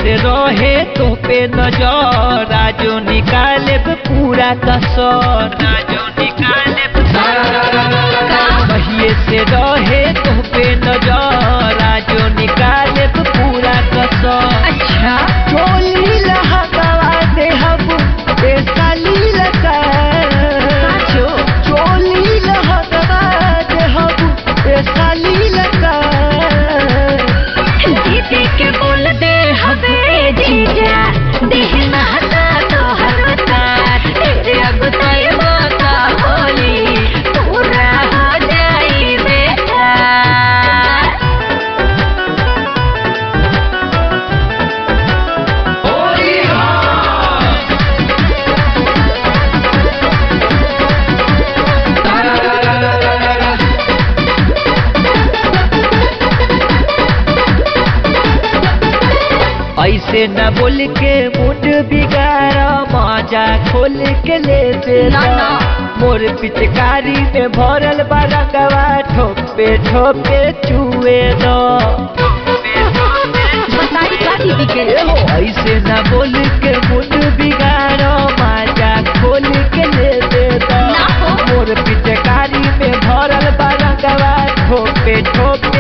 से रहे तो पे नजर राजो निकाले पूरा कसर राजो निकाले कहिए से रहे तो पे नजर राजो निकाले पूरा कसर अच्छा चोली लहंगवा दे हम ए साली लगा साचो चोली लहंगवा दे हम ए साली लगा दीदी के बोल दे हवे जीजा देहना हटा तो हरता तेरे अगुताई माता होली पूरा हो जाई बेटा ऐसे न बोल के मुंड बिगाड़ मजा खोल के ले दे ना, ना। मोर पिचकारी में भरल बारंगवा ठोपे ठोपे चुए दो बताई का दीदी के ऐसे न बोल के मुंड बिगाड़ मजा खोल के ले दे दो ना हो। मोर पिचकारी में भरल बारंगवा ठोपे ठोपे